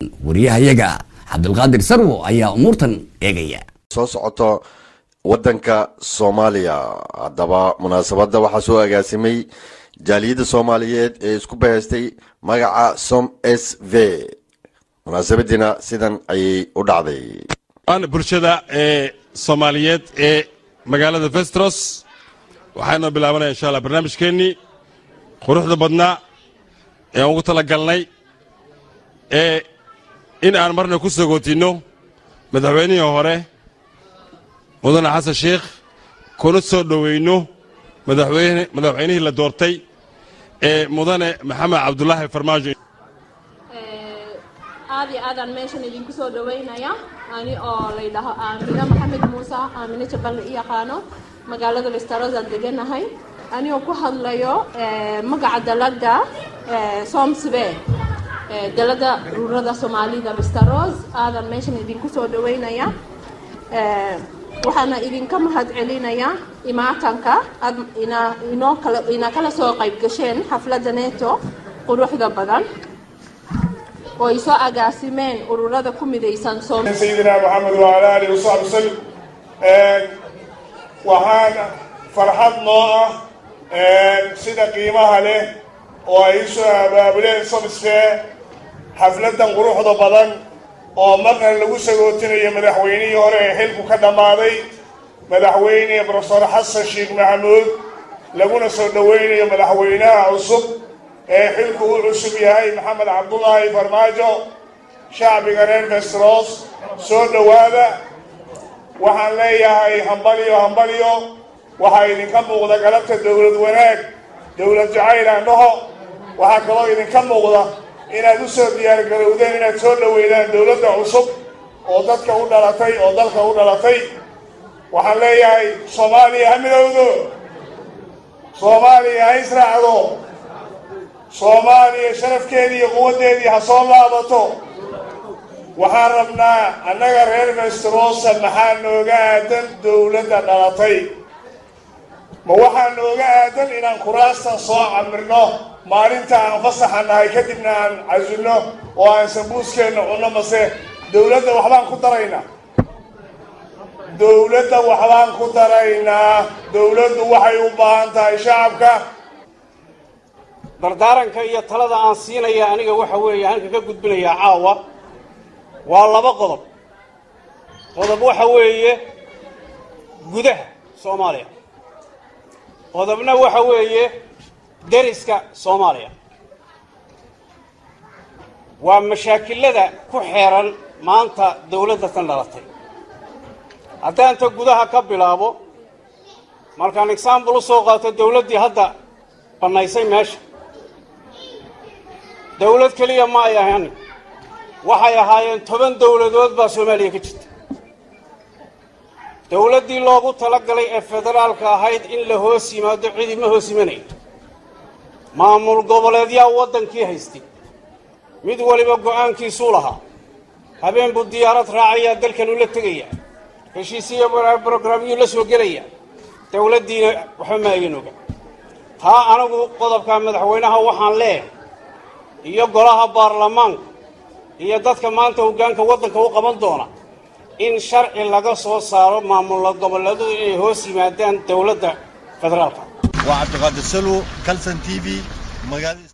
wariyahayaga cabdulqaadir sarwo ayaa umuurtan eegaya soo socoto wadanka soomaaliya haddaba munaasabadda waxaa soo agaasimay jaaliyadda soomaaliyeed ee isku bahaystay magaca som s v munaasabadiina sidan ayay u dhacday aan bulshada ee soomaaliyeed ee magaalada vestros waxaynoo bilaabanaya insha allah barnaamijkeennii quruxda badnaa ee aan ugu tala galnay ee in aan marna ku sagootinno madaxweynihii hore mudane xasan sheikh kuna soo dhoweyno madaxweyne madaxweynihii la doortay ee mudane maxamed cabdulaahi farmaajo aad iyo aadaan meeshan idinku soo dhaweynaya ani oo laydhaho aamino maxamed muuse aamino jabal la i yaqaano magaalada listarosan deganahay anigoo ku hadlayo magaca dalada somsbe dalada ruurada soomaalida listaros aadan meeshan idinku soo dhaweynaya waxaana idinka mahad celinaya imaatanka aad inoo kala ina kala soo qayb gasheen xafladda neto quruxda badan oo ay soo agaasimeen ururada ku midaysan sayidina maxamed wacala alihi wasaxbi wasalim waxaan farxad noo ah sida qiimaha leh oo ay usoo abaabuleen somsfee xafladan quruxda badan oo marna lagu sagootinayo madaxweynihii hore ee xilku ka dhammaaday madaxweyne brofesor xasan sheekh maxamuud laguna soo dhoweynayo madaxweynaha cusub ee xilku u cusub yahay maxamed cabdulaahi farmaajo shacbiga reer vestros soo dhowaada waxaan leeyahay hambalyo hambalyo waxaa idinka muuqda galabta dowlad wanaag dowlad jacayl aan dhaho waxaa kaloo idinka muuqda inaad u soo diyaargarowdeen inaad soo dhoweydaan dowladda cusub oo dadka u dhalatay oo dalka u dhalatay waxaan leeyahay soomaaliya ha midowdo soomaaliya ha israacdo soomaaliya sharafkeedii iyo quwaddeedii ha soo laabato waxaan rabnaa annaga reer vestrosa maxaa nooga aadan dowladda dhalatay ma waxaa nooga aadan inaan kuraastan soo camirno maalinta aan fasaxa nahay kadibna aan casilno oo aan sambuuskeenna cunno mase dowladda waxbaan ku daraynaa dowladda waxbaan ku daraynaa dowladdu waxay u baahan tahay shacabka dardaaranka iyo talada aan siinaya aniga waxa weeye halka ka gudbinayaa caawa waa laba qodob qodob waxa weeye gudaha soomaaliya qodobna waxa weeye deriska soomaaliya waa mashaakilada ku xeeran maanta dawladda tan dhalatay haddaan ta gudaha ka bilaabo markaan exaambul u soo qaato dawladdii hadda bannaysay meesha dawlad keliya ma ay ahan waxay ahaayeen toban dawladood baa soomaaliya ka jirta dawladdii loogu talagalay ee federaalka ahayd in la hoos yimaado cidi ma hoos imanayo maamul goboleedyaa waddankii haystay mid waliba go'aankiisuu lahaa habeen buu diyaarad raacayaa dalkan ula tegayaa heshiisiyo brograamyuu la soo gelayaa dawladdiina waxba ma ayan oga taa anigu qodobka madaxweynaha waxaan leeyahay iyo golaha baarlamaanka iyo dadka maanta hoggaanka waddanka u qaban doona in sharci laga soo saaro maamul goboleedu inay hoos yimaadaan dawladda federaalka waa cabdiqaadir salwo calson t v magaalada